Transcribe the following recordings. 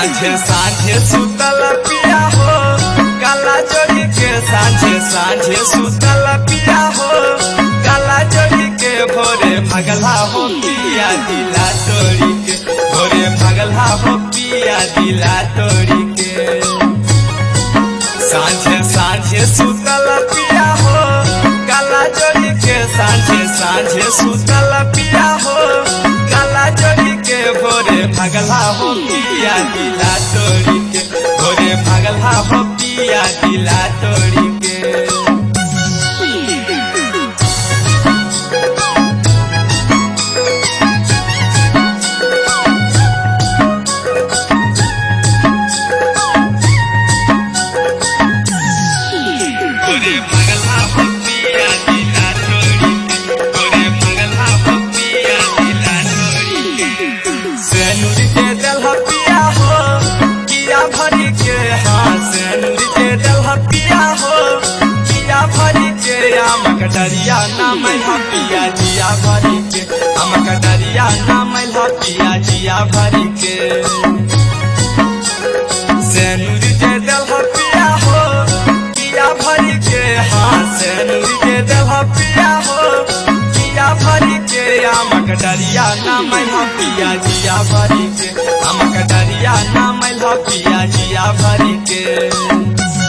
साझे साझे सुतल पिया हो काला जोड़ी के साझे साझे सुतल पिया हो काला जोड़ी के भोरे भगला हो पिया दिला तोड़ी के भोरे भगला हो पिया दिला तोड़ी के साझे साझे सुतल पिया हो काला जोड़ी के साझे साझे सुतल पिया हो काला जोड़ी के भोरे भगला हो पिया दिला तोड़ी के भोरे भगला हो पिया दिला तोड़ी के गोरे भगला हो पिया दिला तोड़ी के गोरे भगला हो पिया दिला तोड़ी के सेनुर के दलहा पिया हो किया भरी के हाँ सेनुर के दलहा पिया हो किया भरी के आमक डरिया नाम हा पिया जिया भरी के आमक डरिया नाम हा पिया जिया भरी के सेनुर के दलहा पिया हो किया भरी के हाँ सेनुर के दलहा पिया हो किया भरी के आमक डरिया नाम हा पिया जिया भरी के आमक डरिया नाम हा पिया जिया भरी के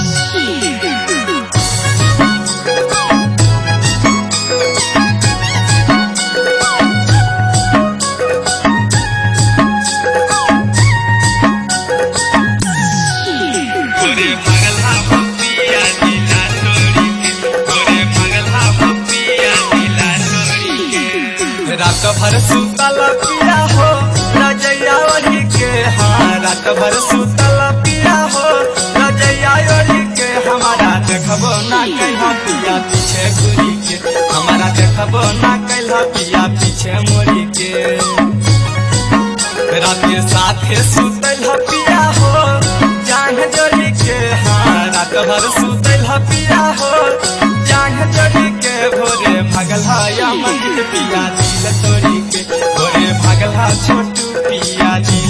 गोरे भगला हो पिया दिला तोड़ी के गोरे भगला हो पिया दिला तोड़ी के रात भर सुतल पिया हो रजैया ओढ़ी के हाँ रात भर सुतल पिया हो रजैया ओढ़ी के हमारा देखबो ना कहिया पिया पीछे घुरी के हमारा देखबो ना कहिया पिया पीछे मोरी के रात के साथे सुतल पिया हो जांग जोड़ी के हाँ रात भर सुतल पिया हो जांग जोड़ी के भोरे भगला या मंदिर पिया दिल तोड़ी के भोरे भगला छोटू पिया दिया